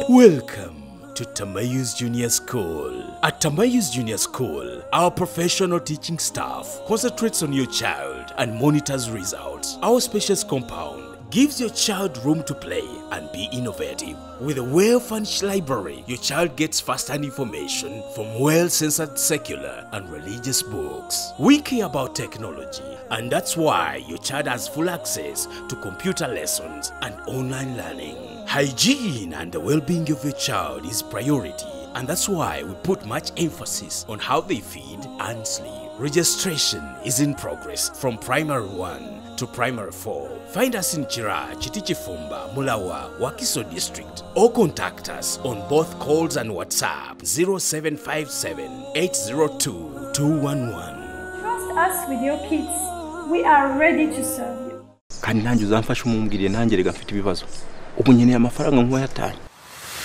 Welcome to Tamayus Junior School. At Tamayus Junior School, our professional teaching staff concentrates on your child and monitors results. Our spacious compound gives your child room to play and be innovative. With a well-furnished library, your child gets first-hand information from well-censored secular and religious books. We care about technology, and that's why your child has full access to computer lessons and online learning. Hygiene and the well being of your child is priority, and that's why we put much emphasis on how they feed and sleep. Registration is in progress from primary 1 to primary 4. Find us in Chira, Chitichifumba, Mulawa, Wakiso district, or contact us on both calls and WhatsApp 0757 802 211. Trust us with your kids. We are ready to serve you. kandi nanjye uzamfashe umubwiriye nanjye reka mfite ibibazo ubu nkeneye amafaranga nk'uwayatanye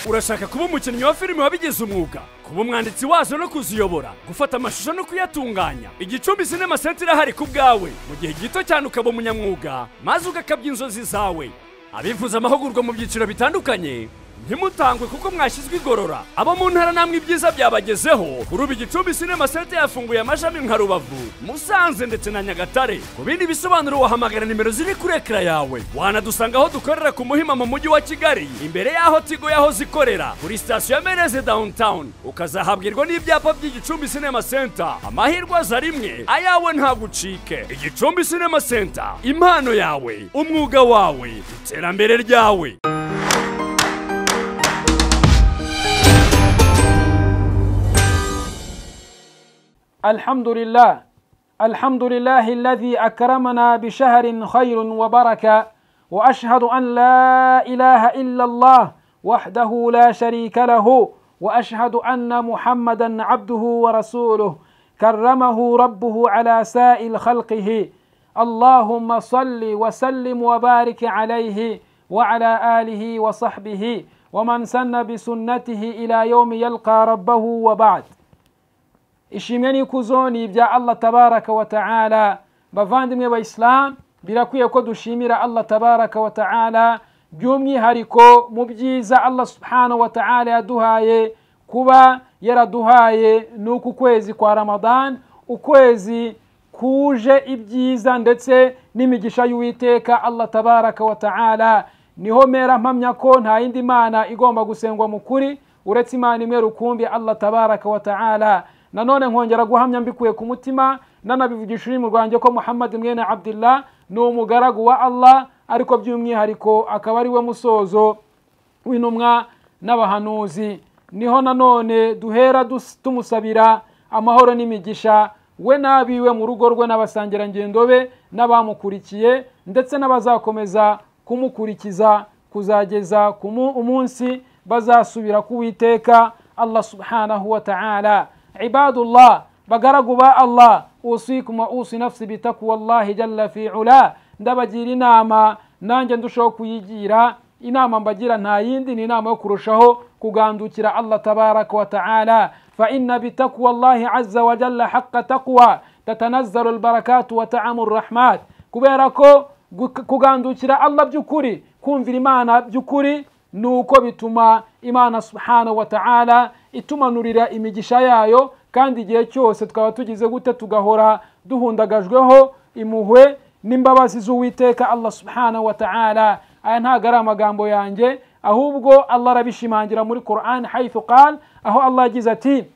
urashaka kuba umukinnyi wa filime wabigize umwuga kuba umwanditsi wazo no kuziyobora gufata amashusho no kuyatunganya igicumbi sinema senta irahari ku bwawe mu gihe gito cyane ukaba umunyamwuga maze ugakabya inzozi zawe abifuza amahugurwa mu byiciro bitandukanye ntimutangwe kuko mwashyizwe igorora abo mu ntara namwe ibyiza byabagezeho kuri ubu igicumbi sinema senta yafunguye amashami nka rubavu musanze ndetse na nyagatare ku bindi bisobanuro wahamagara nimero ziri kuri ekara yawe wanadusanga aho dukorera ku muhima mu mujyi wa kigali imbere y'aho tigo yahoze ikorera kuri sitasiyo ya meneze downtown ukazahabwirwa n'ibyapa by'igicumbi sinema senta amahirwe aza rimwe ayawe ntabwo ucike igicumbi sinema senta impano yawe umwuga wawe iterambere ryawe الحمد لله الحمد لله الذي أكرمنا بشهر خير وبركة وأشهد أن لا إله إلا الله وحده لا شريك له وأشهد أن محمدا عبده ورسوله كرمه ربه على سائل خلقه اللهم صل وسلم وبارك عليه وعلى آله وصحبه ومن سن بسنته إلى يوم يلقى ربه وبعد ishimwe n'ikuzo ni ibya allah tabaraka wa ta'ala bavandimwe bayisilamu birakwiye ko dushimira allah tabaraka wa ta'ala by'umwihariko mu byiza allah subhana wa ta'ala yaduhaye kuba yaraduhaye ni uku kwezi kwa ramadan ukwezi kuje ibyiza ndetse n'imigisha y'uwiteka allah tabaraka wa ta'ala niho mera mpamya ko nta yindi mana igomba gusengwa mu kuri uretse imana imwe rukumbi allah tabaraka wa ta'ala nanone nkongera guhamya mbikuye ku mutima nanabivugisha ururimi rwanjye ko muhammad mwene abdillah ni umugaragu wa allah ariko by'umwihariko akaba ari we musozo w'intumwa n'abahanuzi niho nanone duhera dus- tumusabira amahoro n'imigisha we n'abiwe mu rugo rwe n'abasangirangendo be n'abamukurikiye ndetse n'abazakomeza kumukurikiza kuzageza ku mu- umunsi bazasubira ku witeka allah subhanahu wa ta'ala عباد الله بقرقوا الله أوصيكم وأوصي نفسي بتقوى الله جل في علا ndabagira inama nanjye ndushaho kuyigira inama mbagira nta yindi ni inama yo kurushaho kugandukira allah tabaraka wa taala faina bitakwa llahi aza wajalla haqa taqwa tatanazzalu lbarakatu wa taamu rrahmat kubera ko gu- kugandukira allah by'ukuri kumvira imana by'ukuri ni uko bituma imana subhanahu wa ta'ala itumanurira imigisha yayo kandi igihe cyose twaba tugize gute tugahora duhundagajweho impuhwe n'imbabazi z'uwiteka allah subhanahu wa ta'ala aya ntabwo ari amagambo yanjye ahubwo allah arabishimangira muri quran haythu qal aho allah yagize ati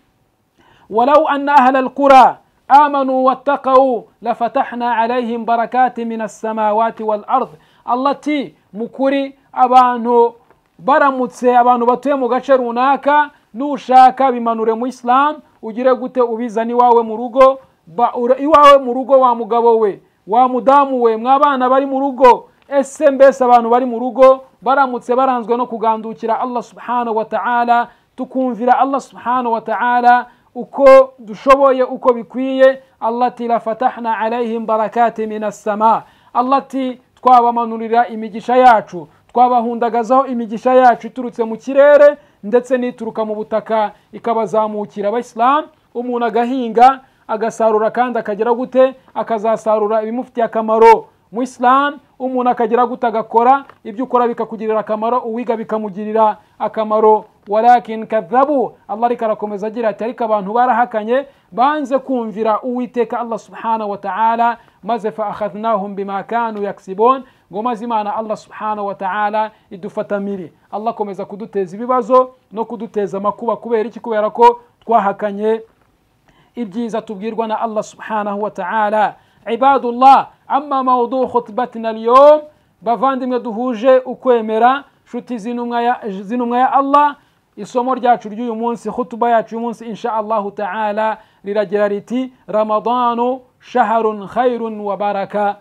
ولو أن أهل القرى آمنوا واتقوا لفتحنا عليهم بركات من السماوات والأرض التي مكري abantu baramutse abantu batuye mu gace runaka nushaka bimanure mu isilamu ugire gute ubizana iwawe mu rugo ba- ura- iwawe mu rugo wa mugabo we wa mudamu we mwabana bari mu rugo ese mbese abantu bari mu rugo baramutse baranzwe no kugandukira allah subhanahu wa ta'ala tukumvira allah subhanahu wa ta'ala uko dushoboye uko bikwiye allati lafatahna alaihim barakati min assama allati twabamanurira imigisha yacu twabahundagazaho imigisha yacu iturutse mu kirere ndetse n'ituruka mu butaka ikabazamukira abayisilamu umuntu agahinga agasarura kandi akagera gute akazasarura ibimufitiye akamaro mu isilamu umuntu akagira gute agakora ibyo ukora bikakugirira akamaro uwiga bikamugirira akamaro walakin kadhabu allah ariko arakomeza agira ati ariko abantu barahakanye banze kumvira uwiteka allah subhanahu wa ta'ala maze fa akhadhnahum bima kanu yaksibun ngo maze imana allah subhanahu wa ta'ala idufatamire allah akomeza kuduteza ibibazo no kuduteza amakuba kubera iki kubera ko twahakanye ibyiza tubwirwa na allah subhanahu wa ta'ala ibadullah ama mawdu khutbatina alyom bavandimwe duhuje ukwemera nshuti z'intumwa ya- z'intumwa ya allah isomo ryacu ry'uyu munsi khutuba yacu uyu munsi insha allahu ta'ala riragira riti ramadanu shaharun khairun wa baraka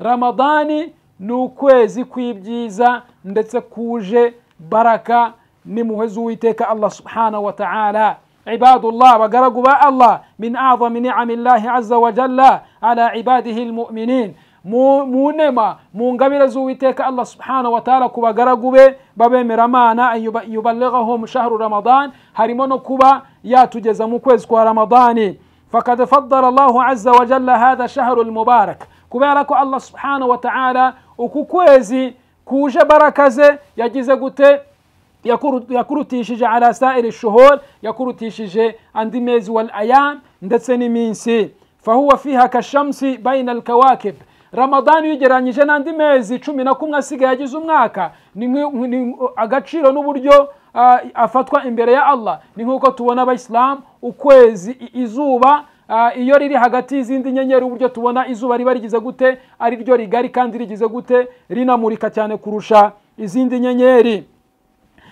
ramadani ni ukwezi kw'ibyiza ndetse kuje baraka n'impuhwe z'uwiteka allah subhanahu wa ta'ala ibadullah bagaragu ba allah min azami niami llahi aza wajalla ala ibadihi lmuminin mu mu nema mu ngabire z'uwiteka allah subhanahu wa ta'ala ku bagaragu be b'abemeramana an yuba- yuballighahum shahru ramadan harimo no kuba yatugeza mu kwezi kwa ramadani فقد فضل الله عز وجل هذا الشهر المبارك كبارك الله سبحانه وتعالى وكوكوزي كوجة بركزة يجيز قلت yakurutishije ala sairi shuhur yakurutishije andi mezi wal ayam ndetse n'iminsi fahuwa fiha kashamsi baina alkawakib ramadani iyo ugereranyije n'andi mezi cumi na kumwe asigaye agize umwaka ni nk'i- ni agaciro n'uburyo ah, afatwa imbere ya allah ni nk'uko tubona abayisilamu ukwezi i- izuba Ah, iyo riri hagati y'izindi nyenyeri uburyo tubona izuba riba rigize gute ari ryo rigari kandi rigize gute rinamurika cyane kurusha izindi nyenyeri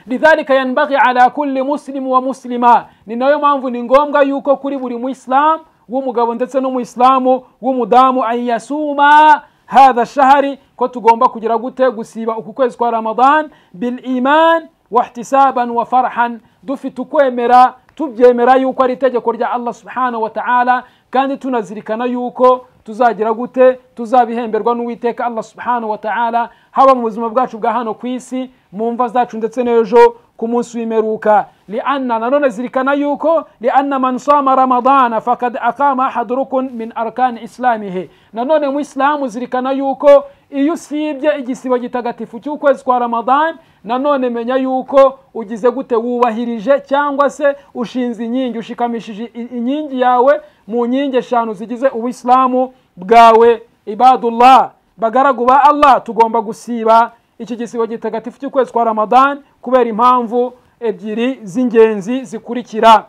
lidhalika yanbaghi ala kulli muslimu wa muslima ni nayo mpamvu ni ngombwa yuko kuri buri muisilamu w'umugabo ndetse n'umuisilamu w'umudamu an yasuma hadha shahari ko tugomba kugira gute gusiba uku kwezi kwa ramadan bil iman wahtisaban wa farhan dufite ukwemera tubyemera yuko ari itegeko rya allah subhanahu wa ta'ala kandi tunazirikana yuko tuzagira gute tuzabihemberwa n'uwiteka allah subhanahu wa ta'ala haba mu buzima bwacu bwa hano ku isi mu mva zacu ndetse n'ejo ku munsi w'imperuka lianna nanone zirikana yuko lianna man sama ramadana fakad aqama ahadu rukun min arkani islamihi nanone mu isilamu zirikana yuko iyo usibye igisibo gitagatifu cy'ukwezi kwa ramadan nanone menya yuko ugize gute wubahirije cyangwa se ushinze inkingi ushikamishije i- inkingi yawe mu nkingi eshanu zigize ubuisilamu bwawe ibadullah bagaragu ba allah tugomba gusiba iki gisibo gitagatifu cy'ukwezi kwa ramadan kubera impamvu ebyiri z'ingenzi zikurikira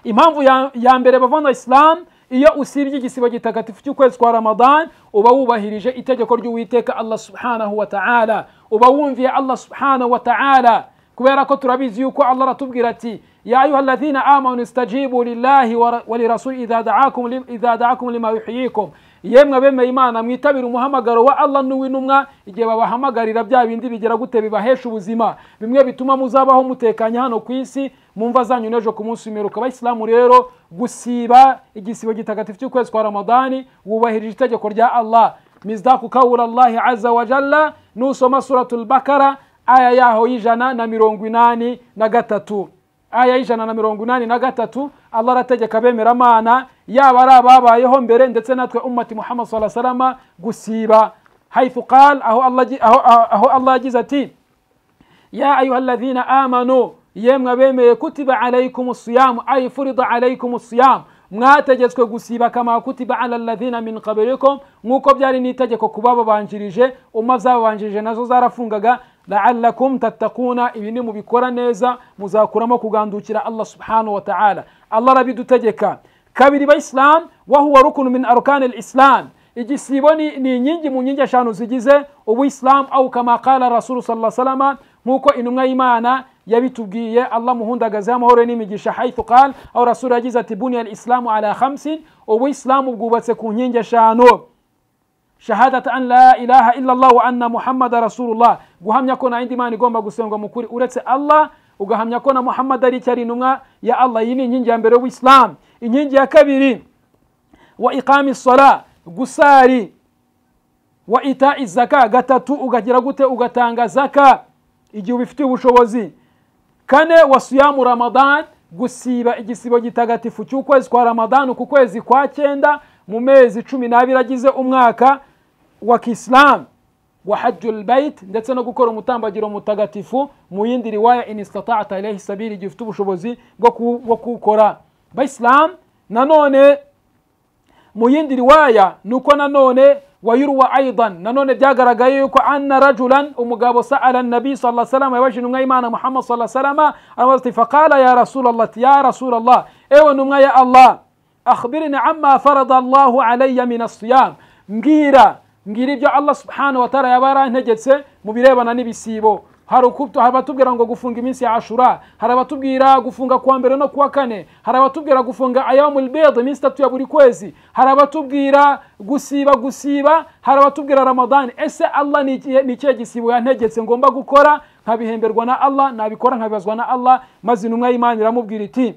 impamvu ya, ya mbere bavana isilamu iyo usibye igisibo gitagatifu cy'ukwezi kwa ramadan uba wubahirije itegeko ry'uwiteka allah subhanahu wa ta'ala uba wumviye allah subhanahu wa ta'ala kubera ko turabizi yuko allah aratubwira ati ya ayuha alladhina amanu istajibu lillahi wa- wa lirasuli idha da'akum lim- idha da'akum lima yuhyikum yemwe abemeye imana mwitabire umuhamagaro wa allah n'uw'intumwa igihe babahamagarira bya bindi bigera gute bibahesha ubuzima bimwe bituma muzabaho mutekanye hano ku isi mu mva zanyu n'ejo ku munsi w'imperuka abayisilamu rero gusiba igisibo gitagatifu cy'ukwezi kwa ramadani wubahirije itegeko rya allah mizdaku kawura allahi aza wa jalla nusoma suratul bakara aya yaho y'ijana na mirongo inani na gatatu aya y'ijana na mirongo inani na gatatu allah arategeka abemeramana yaba ari ababayeho mbere ndetse natwe ummati muhammad saa salama gusiba haithu qal aho allah agi- aho- aho- aho allah yagize ati ya ayuha alladhina amanu yemwe abemeye kutiba alaykum siyamu ay furida alaykum siyamu mwategetswe gusiba kama kutiba ala alladhina min qablikum nk'uko byari n'itegeko ku bababanjirije umma zababanjirije nazo zarafungaga laalakum tattakuna ibi ni mubikora neza muzakuramo kugandukira allah subhanahu wa ta'ala allah arabidutegeka kabiri bayisilamu wahuwa rukunu min arkani lislam igisibo ni, ni inkingi mu nkingi eshanu zigize ubuisilamu au kama qala rasulu sala salama nk'uko intumwa y'imana yabitubwiye allah muhundagazeho amahoro n'imigisha haithu qal aho rasulu yagize ati buniya alislamu ala khamsin ubuisilamu bwubatse ku nkingi eshanu shahadata an la ilaha illallah wa anna muhammada rasulullah guhamya ko nta yindi mana igomba gusengwa mu kuri uretse allah ugahamya ko na muhammad ari icyo ari intumwa ya allah iyi ni inkingi ya mbere y'ubuisilamu inkingi ya kabiri wa iqami sala gusari wa ita zaka gatatu ugagira gute ugatanga zaka igihe ubifitiye ubushobozi kane wa siyamu ramadan gusiba igisibo gitagatifu cy'ukwezi kwa ramadan ku kwezi kwa cyenda mu mezi cumi n'abiri agize umwaka wa kisilamu wa hajju lbait ndetse no gukora umutambagiro mutagatifu mu yindi riwaya in istatata ilaihi sabili igihe ufite ubushobozi bwo ku- bwo kuwukora bayisilamu nanone mu yindi riwaya ni uko nanone wayurwa aidan nanone byagaragaye yuko anna rajulan umugabo saala nabi sala salama yabajije intumwa y'imana muhammad sala salama aramubaza ati faqala ya rasulallah ati ya rasulallah ewe ntumwa ya allah akhbirni amma farada allahu alayya min asiyam mbwira mbwira ibyo allah subhanahu wataala yaba yarantegetse mu birebana n'ibisibo hari ukutu- hari abatubwira ngo gufunga iminsi ya ashura hari abatubwira gufunga kuwa mbere no kuwa kane hari abatubwira gufunga ayamul bid iminsi itatu ya buri kwezi hari abatubwira gusiba gusiba hari abatubwira ramadani ese allah ni ikihe- ni ikihe gisibo yantegetse ngomba gukora nkabihemberwa na allah nabikora nkabibazwa na allah maze intumwa y'imana iramubwira iti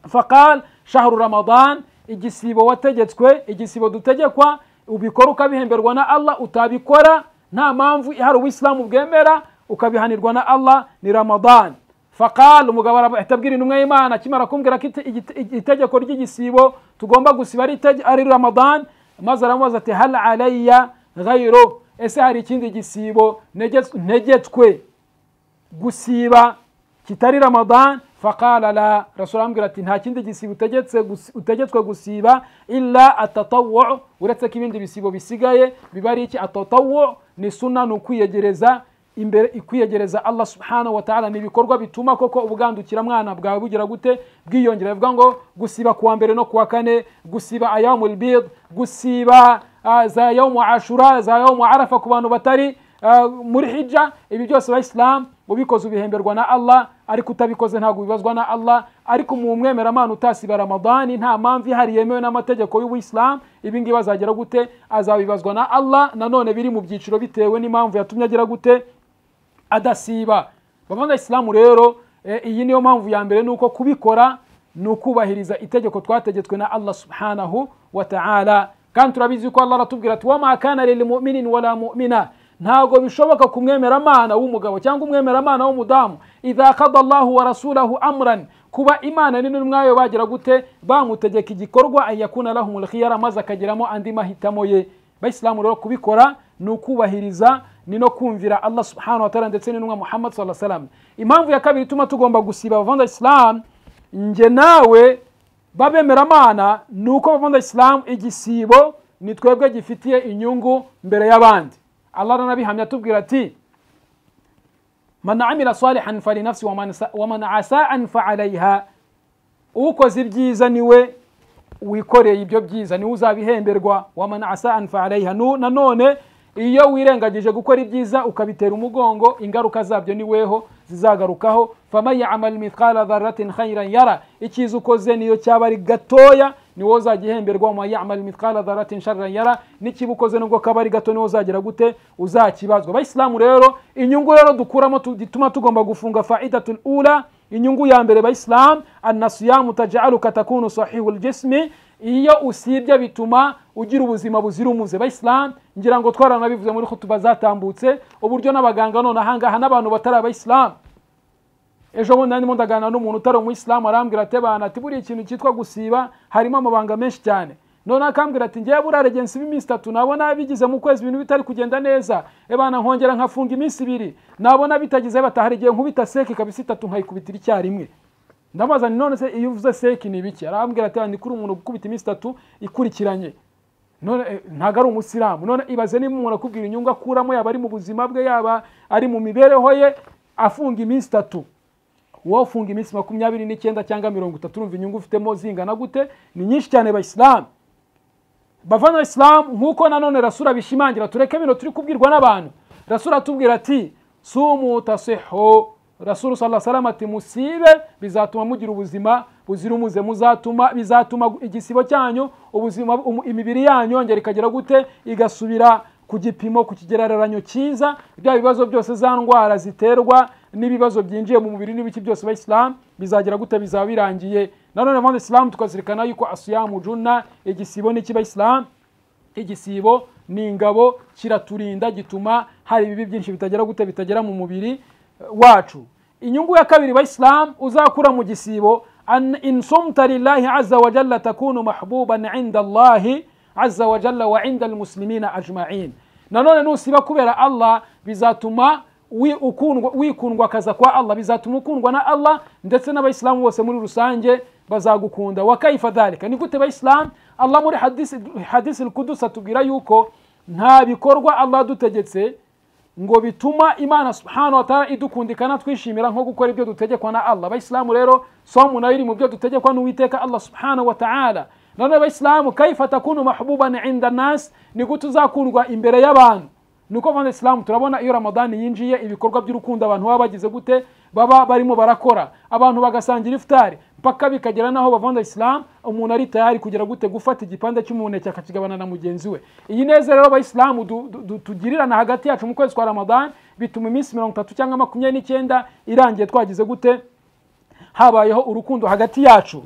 faqal shahru ramadan igisibo wategetswe igisibo dutegekwa ubikora ukabihemberwa na allah utabikora nta mpamvu ihari ubuyisilamu bwemera ukabihanirwa na allah ni ramadan faqal umugabo arahita abwira intumwa y'imana akimara kumbwira ko ite- igite- itegeko ry'igisibo tugomba gusiba ari itege- ari ramadan maze aramubaza ati hal alayya ghayro ese hari ikindi gisibo ntegetswe- ntegetswe gusiba kitari ramadan faqala la rasul arambwira ati nta kindi gisibo utegetse gusi- utegetswe gusiba illa atatawu uretse ko ibindi bisibo bisigaye biba ari iki atatawu ni suna ni ukwiyegereza imbere ikwiyegereza allah subhanahu wa ta'ala ni ibikorwa bituma koko ubwandukira mwana bwawe bugira gute bwiyongera bivuga ngo gusiba kuwa mbere no kuwa kane gusiba ayamul bid gusiba ah, za yawmu ashura za yawmu arafa ku bantu batari Uh, muri hija ibi byose abayisilamu ubikoze ubihemberwa na allah ariko utabikoze ntabwo ubibazwa na allah ariko mu mwemeramana utasiba ramadani nta mpamvu ihari yemewe n'amategeko y'ubuyisilamu ibi ngibi azagera gute azabibazwa na allah nanone biri mu byiciro bitewe n'impamvu yatumye agira gute adasiba bavanga isilamu rero eh, iyi niyo mpamvu ya mbere nuko kubikora ni ukubahiriza itegeko twategetswe na allah subhanahu wa ta'ala kandi turabizi ko allah aratubwira ati wama kana lilmuminin wala mumina ntabwo bishoboka ku mwemeramana w'umugabo cyangwa umwemeramana w'umudamu idha kada allahu wa rasulahu amran kuba imana n'intumwayo bagira gute bamutegeka igikorwa anyakuna lahumul khiyara maze akagiramo andi mahitamo ye bayisilamu rero kubikora ni ukubahiriza ni no kumvira allah subhanahu wa ta'ala ndetse n'intumwa muhammad sallallahu alaihi wasallam impamvu ya kabiri ituma tugomba gusiba abavanda isilamu nge nawe babemeramana ni uko abavanda isilamu igisibo ni twebwe gifitiye inyungu mbere y'abandi allah aranabihamya atubwira ati man amila salihan falinafsi waman sa- waman asaan faalaiha ukoze ibyiza niwe wikoreye ibyo byiza niwe uzabihemberwa waman asaan faalaiha Nu- nanone iyo wirengagije gukora ibyiza ukabitera umugongo ingaruka zabyo ni weho zizagarukaho faman yamal mithqala dharatin khairan yara icyiza ukoze niyo cyaba ari gatoya ni wowe uzagihemberwa waman yamal mithqala dharatin sharran yara n'ikiba ukoze nubwo kaba ari gato niwe uzagira gute uzakibazwa abayisilamu rero inyungu rero dukuramo tu- gituma tugomba gufunga faidatul ula inyungu ya mbere bayisilamu annasiyamu taj'aluka takunu sahihu ljismi iyo usibye bituma ugira ubuzima buzira umuze bayisilamu ngira ngo twaranabivuze muri khutuba zatambutse uburyo n'abaganga none ahangaha n'abantu batari abayisilamu ejo bundi narimo ndaganira n'umuntu utari umuyisilamu arambwira ati abantu ati buriya ikintu cyitwa gusiba harimo amabanga menshi cyane noneho akambwira ati ngewe buriya regensi b'iminsi itatu nabona bigize mu kwezi ibintu bitari kugenda neza ebana nkongera nkafunga iminsi ibiri nabona bitagize batahari igihe nkubita seke kabisa itatu nkayikubitira icyarimwe ndamubaza nti none se iyo uvuze seki ni ibiki arambwira ati ni kuri umuntu gukubita iminsi itatu ikurikiranye none eh, ntabwo ari umusilamu none ibaze niba umuntu akubwira inyungu akuramo yaba ari mu buzima bwe yaba ari mu mibereho ye afunga iminsi itatu wowe ufunga iminsi makumyabiri n'icyenda cyangwa mirongo itatu urumva inyungu ufitemo zingana gute ni nyinshi cyane bayisilamu bavana isilamu nk'uko nanone rasura bishimangira tureke bino turi kubwirwa n'abantu rasura atubwira ati sumu tasihu rasuru sala salama ati musibe bizatuma mugira ubuzima buzira umuze muzatuma bizatuma igisibo cyanyu ubuzima um- imibiri yanyu yongera ikagira gute igasubira ku gipimo ku kigereranyo cyiza bya bibazo byose za ndwara ziterwa n'ibibazo byinjiye mu mubiri n'ibiki byose abayisilamu bizagira gute bizaba birangiye nanone abandi isilamu tukazirikana yuko asiyamu juna igisibo ni cy'abayisilamu igisibo ni ingabo kiraturinda gituma hari ibibi byinshi bitagera gute bitagera mu mubiri eh, wacu inyungu ya kabiri bayisilamu uzakura mu gisibo an insumta lillahi aza wa jalla takunu mahbuban inda allahi aza wa jalla wa inda almuslimina ajmain nanone nusiba kubera allah bizatuma wi- ukundwa- wikundwa akaza kwa allah bizatuma ukundwa na allah ndetse n'abayisilamu bose muri rusange bazagukunda wakaifa dhalika ni gute bayisilamu allah muri hadisi, hadisi kudusi atubwira yuko nta bikorwa allah adutegetse ngo bituma imana subhanahu wa ta'ala idukundikana twishimira nko gukora ibyo dutegekwa na allah abayisilamu rero somu nayo iri mu byo dutegekwa n'uwiteka allah subhanahu wa ta'ala nanone abayisilamu kaifa takunu mahbuban inda nas ni gute uzakundwa imbere y'abantu niko vana isilamu turabona iyo ramadani yinjiye ibikorwa by'urukundo abantu baba bagize gute baba barimo barakora abantu bagasangira ifutari mpaka bikagera n'aho bavanda isilamu umuntu ari tayari kugera gute gufata igipande cy'umuneke akakigabana na mugenzi we iyi neza rero abayisilamu du- du- du- tugirirana hagati yacu mu kwezi kwa ramadani bituma iminsi mirongo itatu cyangwa makumyabiri n'icyenda irangiye twagize gute habayeho urukundo hagati yacu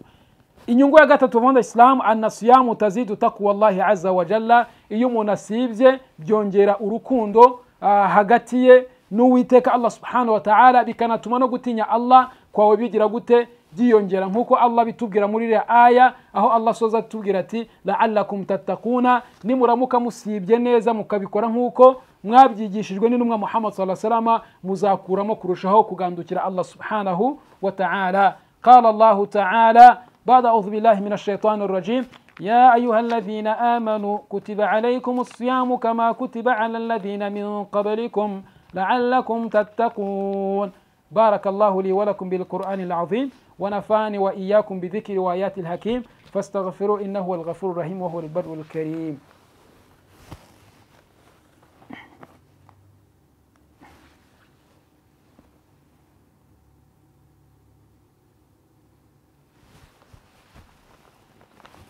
inyungu ya gatatu vanda isilamu anasiyamu tazidu takwa allahi aza wa jalla iyo umuntu asibye byongera urukundo ah, hagati ye n'uwiteka allah subhanahu wa ta'ala bikanatuma no gutinya allah kwawe bigira gute byiyongera nk'uko allah bitubwira muri iriya aya aho allah asoza atubwira ati laalakum tattakuna nimuramuka musibye neza mukabikora nk'uko mwabyigishijwe n'intumwa muhammad saa salama muzakuramo kurushaho kugandukira allah subhanahu wa ta'ala قال الله تعالى بعد أعوذ بالله من الشيطان الرجيم يا أيها الذين آمنوا كتب عليكم الصيام كما كتب على الذين من قبلكم لعلكم تتقون بارك الله لي ولكم بالقرآن العظيم ونفاني وإياكم بذكر وآيات الحكيم فاستغفروا إنه هو الغفور الرحيم وهو البر الكريم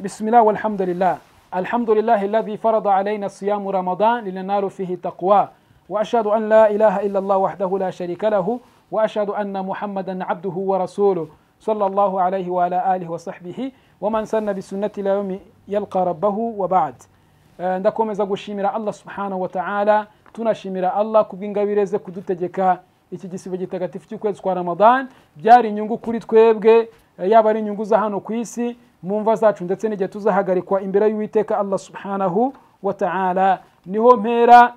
بسم الله والحمد لله الحمد لله الذي فرض علينا صيام رمضان لننال فيه تقوى وأشهد أن لا إله إلا الله وحده لا شريك له وأشهد أن محمدا عبده ورسوله صلى الله عليه وعلى آله وصحبه ومن سن بسنة إلى يوم يلقى ربه وبعد Eh, ndakomeza gushimira allah subhanahu wa ta'ala tunashimira allah kubw'ingabire ze kudutegeka iki gisibo gitagatifu cy'ukwezi kwa ramadan byari inyungu kuri twebwe eh, yaba ari inyungu za hano ku isi mu mva zacu ndetse n'igihe tuzahagarikwa imbere y'uwiteka allah subhanahu wa ta'ala niho mpera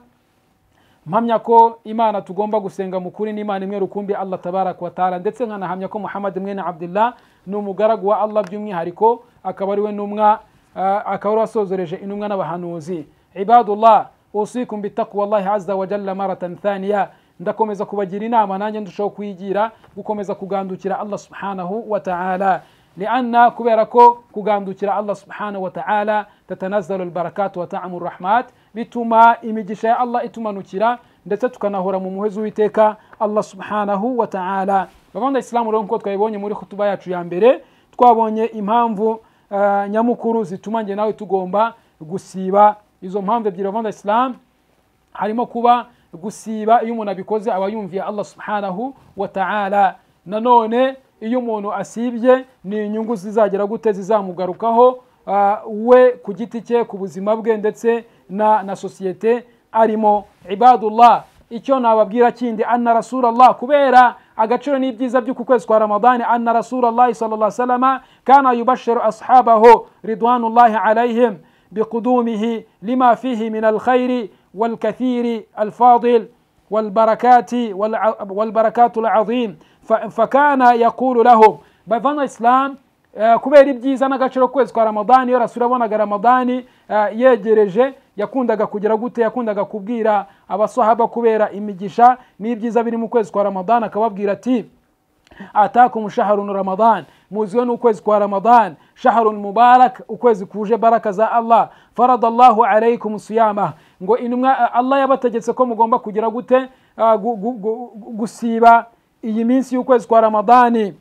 mpamya ko imana tugomba gusenga mu kuri n'imana imwe rukumbi allah tabaraka wa taala ndetse nkanahamya ko muhammad mwene abdullah ni umugaragu wa allah by'umwihariko akaba ari we n'umwa ah, akaba ari we wasozoreje intumwa n'abahanuzi ibadullah usikum bitaqwa allahi aza wa jalla maratan thaniya ndakomeza kubagira inama nanjye ndushaho kuyigira gukomeza kugandukira allah subhanahu wa taala lianna kubera ko kugandukira allah subhanahu wa taala tatanazalu albarakatu wa taamu rahmat bituma imigisha ya allah itumanukira ndetse tukanahora mu muhezo w'iteka allah subhanahu wa taala bavanda isilamu rero nkuko twabibonye muri khutuba yacu ya mbere twabonye impamvu eh, nyamukuru zituma nge nawe tugomba gusiba izo mpamvu ebyiri bavanda isilamu harimo kuba gusiba iyo umuntu abikoze aba yumviye allah subhanahu wa ta'ala nanone iyo umuntu asibye ni inyungu zizagera gute zizamugarukaho ah, we ku giti cye ku buzima bwe ndetse na, na sosiyete arimo ibadullah icyo nababwira kindi anna rasulallah kubera agaciro n'ibyiza by'uku kwezi kwa ramadani anna rasulallahi sal salama kana yubashiru ashabaho ridwanullahi alaihim بقدومه لما فيه من الخير والكثير الفاضل والبركات والع- والبركات العظيم ف- فكان يقول لهم بفن الإسلام eh, kubera ibyiza n'agaciro k'ukwezi kwa ramadani iyo rasura abonaga ramadani eh, yegereje yakundaga kugira gute yakundaga kubwira abasahaba kubera imigisha n'ibyiza biri mu kwezi kwa ramadani akababwira ati atakum shaharun ramadan muziwe n'ukwezi kwa ramadan shaharun mubarak ukwezi kuje baraka za allah farada allahu alaikum siyama ngo intumwa allah yabategetse ko mugomba kugira gute ah, gu- gu- gu- gu- gusiba iyi minsi y'ukwezi kwa ramadani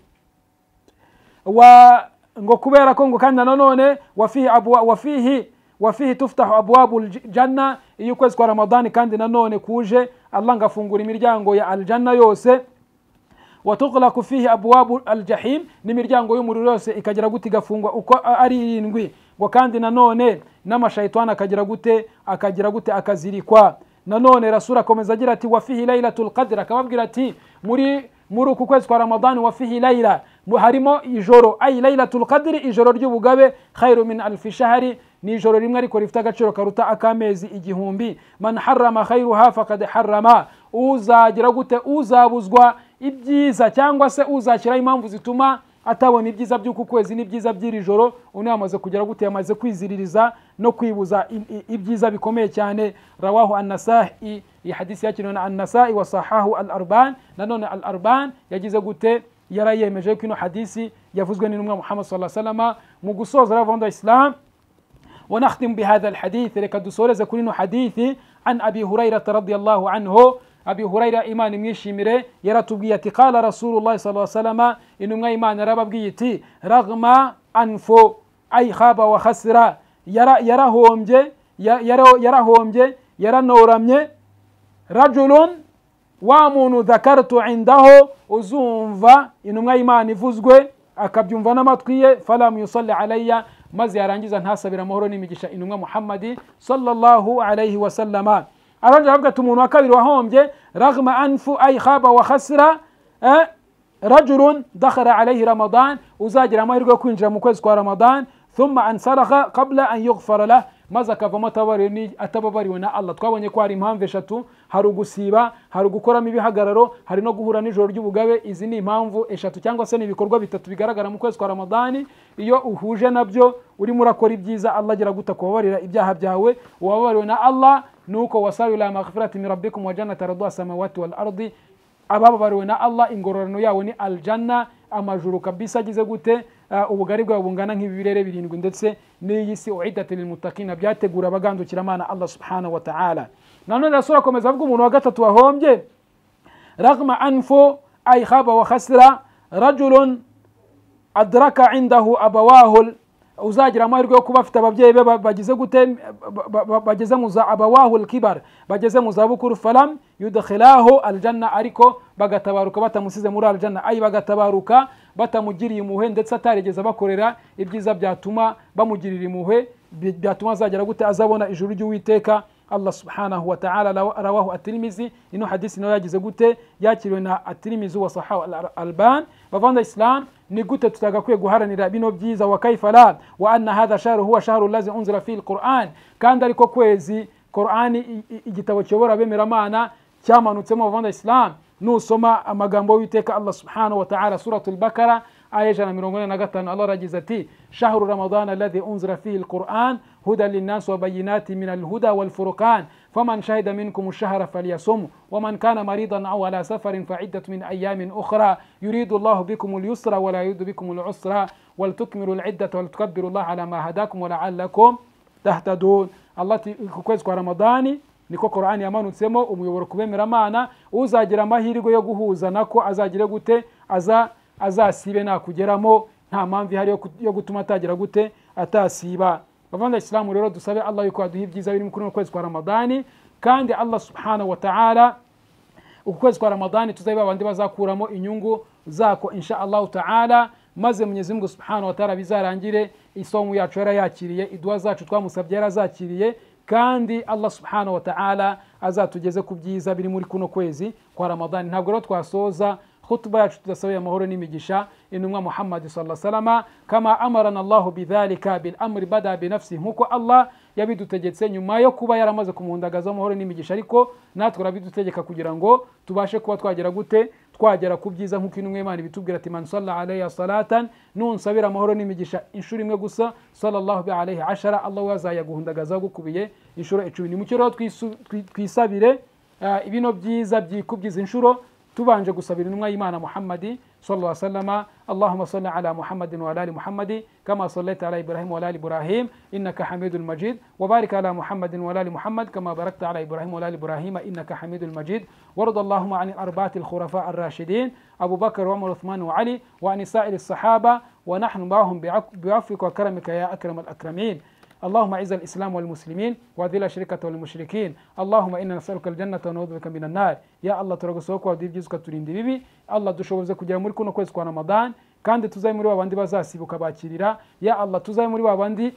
wa ngo kubera ko ngo kandi nanone wafihi abwa wafihi wafihi tuftahu abwabu ljanna iyo ukwezi kwa ramadani kandi nanone kuje allah ngafungura imiryango ya aljanna yose watuklaku fihi abwabu aljahim n'imiryango y'umuriro yose ikagira gute igafungwa uko a- ari irindwi ngo kandi nanone n'amashayitani akagira gute akagira gute akazirikwa nanone rasura akomeza agira ati wafihi lailatul qadr akababwira ati muri muri uku kwezi kwa ramadani wafihi laila mu- harimo ijoro ayi lailatul qadri ijoro ry'ubugabe khairu min alfi shahari ni ijoro rimwe ariko rifite agaciro karuta ak'amezi igihumbi man harama khairuha fakad harama uzagira gute uzabuzwa ibyiza cyangwa se uzashyiraho impamvu zituma atabona ibyiza by'uku kwezi n'ibyiza by'iri joro undi yamaze kugera gute yamaze kwiziririza no kwibuza i- i- ibyiza bikomeye cyane rawahu annasai iyi hadisi yakiriwe na annasai wa sahahu al arban nanone al arban yagize gute yarayemeje ko ino hadisi yavuzwe n'intumwa muhammad sallallahu alaihi wasallam mu gusoza ravando islam ونختم بهذا الحديث لك دسورة كلنا حديث عن أبي هريرة رضي الله عنه أبي هريرة إيمان ميشيمري يرى تبقيتي قال رسول الله صلى الله عليه وسلم إنما إيمان رب بقيتي رغم أنفو أي خاب وخسر يرى يرى هومجي يرى يرى هومجي يرى نورمي رجل wa muntu dakaratu indaho uzumva intumwa y'imana ivuzwe akabyumva n'amatwi ye falamu yusalli alayya maze yarangiza ntasabira amahoro n'imigisha intumwa muhammadi sallallahu alayhi wasallama arongera aravuga ati umuntu wa kabiri wahombye ragma anfu ay khaba wa khasira eh, rajulun dakhara alayhi ramadan uzagira amahirwe yo kwinjira mu kwezi kwa ramadan thumma ansaraha qabla an yughfara lah maze akavamo atababariwe ni- atababariwe na allah twabonye ko hari impamvu eshatu hari ugusiba hari ugukoramo ibihagararo hari no guhura n'ijoro ry'ubugabe izi ni impamvu eshatu cyangwa se ni ibikorwa bitatu bigaragara mu kwezi kwa ramadani iyo uhuje nabyo urimo urakora ibyiza allah agira guta kubabarira ibyaha byawe uwababariwe na allah ni uko wasabiwe ila maghfirati min rabbikum wa jannati arduha samawati wal ardi abababariwe na allah ingororano yawo ni aljanna amajuru kabisa agize gute Ah, ubugari bwawe bungana nk'ibirere birindwi ndetse n'iyi si uiddat lilmutakina byategura abagandukira amana allah subhanahu wa ta'ala nanone rasura akomeza avuga umuntu wa gatatu wahombye ragma anfu ay khaba wa khasira rajulun adraka indahu abawahu uzagira amahirwe yo kuba afite ababyeyi be ba- bagize gute ba- ba- ba- bageze mu za abawahu kibar bageze mu zabukuru falam yudkhilahu aljanna ariko bagatabaruka batamusize muri aljanna ayi bagatabaruka batamugiriye impuhwe ndetse atarigeze bakorera ibyiza byatuma bamugirira impuhwe bi- byatuma azagera gute azabona ijuru ry'uwiteka allah subhanahu wa ta'ala rawa- rawahu atirimizi ino hadisi nayo yagize gute yakiriwe na atirimizi wa sahahu al alban bavanda islam ni gute tutagakwiye guharanira bino byiza wa kaifa la wa anna hadha shahru huwa shahru lazi unzira fihi alquran kandi ariko kwezi qurani i- i- igitabo kiyobora abemeramana cyamanutsemo bavanda islam nusoma amagambo y'uwiteka allah subhanahu wa ta'ala suratul bakara aya ijana na mirongo ine na gatanu allah aragize ati shahru ramadana alladhi unzira fihi alquran huda linnasi wabayinati min alhuda walfuruqan faman shahida minkum shahra falyasum waman kana maridan aw ala safarin faiddat min ayamin ukhra yuridu llahu bikum lyusra wala yuridu bikum lusra waltukmilu liddata waltukabiru llah ala ma hadakum walaalakum tahtadun allah ati ku kwezi kwa ramadani niko korani yamanutsemo umuyoboro ku bemeramana uzagira amahirwe yo guhuza nako azagire gute aza azasibe nakugeramo nta mpamvu ihari yo ku- yo gutuma atagira gute atasiba bavanda isilamu rero dusabe allah yuko aduha ibyiza biri kuri uno kwezi kwa ramadani kandi allah subhanahu wa ta'ala uku kwezi kwa ramadani tuzabe babandi bazakuramo inyungu zako insha allahu taala maze mwenyezi mungu subhanahu wa taala bizarangire isomo yacu yarayakiriye iduwa zacu twamusabye yarazakiriye kandi allah subhanahu wa taala azatugeze ku byiza biri muri kuno kwezi kwa ramadani ntabwo rero twasoza khutuba yacu tudasabiye amahoro n'imigisha intumwa muhammadi sala salama kama amarana allahu bidhalika bil amri bada binafsi nkuko allah yabidutegetse nyuma yo kuba yaramaze kumuhundagaza amahoro n'imigisha ariko natwe arabidutegeka kugira ngo tubashe kuba twagera gute twagera ku byiza nk'uko intumwa y'imana ibitubwira ati man salla alayya salatan nunsabira amahoro n'imigisha inshuro imwe gusa sallallahu bi alayhi ashara allah we azayaguhundagazaho gukubiye inshuro icumi ni mucyo rero twisu- twi- twisabire ah, ibino byiza byikubyiza inshuro tubanje gusabira intumwa y'imana muhammadi sallallahu alaihi wasallama allahumma salli ala muhammadin wa ala ali muhammadi kama sallaita ala ibrahim wa ala ali ibrahim innaka hamidul majid wa barik ala muhammadin wa ala ali muhammad kama barakta ala ibrahim wa ala ali ibrahim innaka hamidul majid warda allahumma an al-arba'ati al-khurafa ar-rashidin abu bakr wa umar uthman wa ali wa an sa'ir as-sahaba wa nahnu ma'ahum bi'afwika wa karamika ya akram al-akramin اللهم اعز الاسلام والمسلمين واذل الشرك والمشركين اللهم انا نسالك الجنه ونعوذ بك من النار يا الله turagusohoka kwawe ibyiza ukaturinda ibibi allah dushoboze kugera muri kuno kwezi kwa ramadan kandi tuzabe muri babandi bazasibuka bakirira ya allah tuzabe muri babandi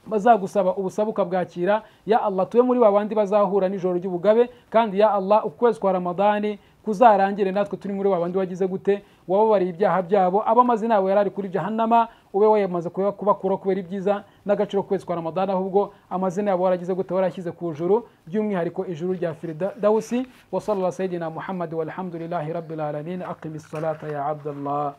bazagusaba ubusabe ukabwakira ya allah tube muri babandi bazahura n'ijoro ry'ubugabe kandi ya allah ukwezi kwa ramadani kuzarangire natwe turi muri wa bandi wagize gute wababariye ibyaha byabo abamaze nawe yari ari kuri jahanama ube wayamaze kuba- kubakuraho kubera ibyiza n'agaciro kwezi kwa ramadana ahubwo amazina yabo waragize gute warashyize ku juru by'umwihariko ijuru rya firidausi wa sallallahu sayidina muhammadi walhamdulillahi rabbil alamin aqimi salata ya abdallah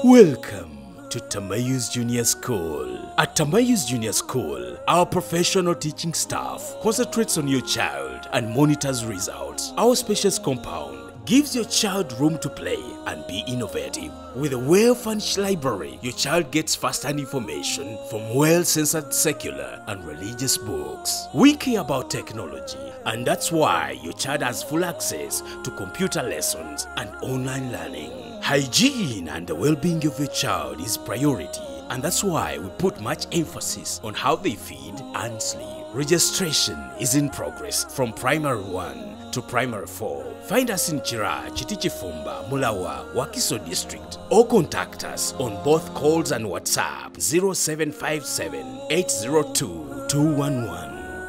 Welcome to Tamayus Junior School. At Tamayus Junior School, our professional teaching staff concentrates on your child and monitors results. Our spacious compound gives your child room to play and be innovative. With a well furnished library, your child gets first hand information from well censored secular and religious books. We care about technology, and that's why your child has full access to computer lessons and online learning. Hygiene and the well being of your child is priority, and that's why we put much emphasis on how they feed and sleep. Registration is in progress from primary 1 to primary 4. Find us in Chira, Chitichifumba, Mulawa, Wakiso district, or contact us on both calls and WhatsApp 0757 802 211.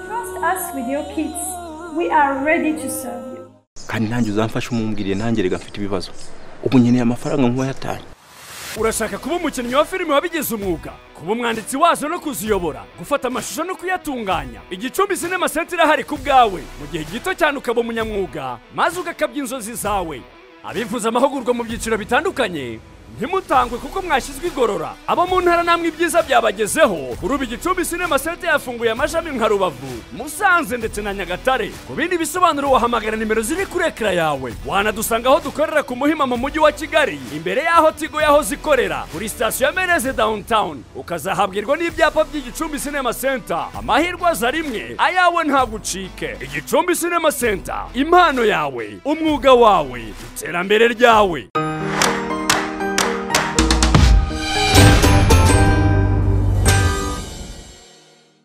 Trust us with your kids. We are ready to serve you. kandi nanjye uzamfashe umumbwiriye nanjye reka mfite ibibazo ubu nkeneye amafaranga nk'uwayatanye urashaka kuba umukinnyi wa filime wabigize umwuga kuba umwanditsi wazo no kuziyobora gufata amashusho no kuyatunganya igicumbi sinema senta irahari ku bwawe mu gihe gito cyane ukaba umunyamwuga maze ugakabya inzozi zawe abifuza amahugurwa mu byiciro bitandukanye ntimutangwe kuko mwashyizwe igorora abo mu ntara namwe ibyiza byabagezeho kuri ubu igicumbi sinema senta yafunguye amashami nka rubavu musanze ndetse na nyagatare ku bindi bisobanuro wahamagara nimero ziri kuri ekara yawe wanadusanga aho dukorera ku muhima mu mujyi wa kigali imbere y'aho tigo yahoze ikorera kuri sitasiyo ya mereze downtown ukazahabwirwa n'ibyapa by'igicumbi sinema senta amahirwe aza rimwe ayawe ntabwo ucike igicumbi sinema senta impano yawe umwuga wawe iterambere ryawe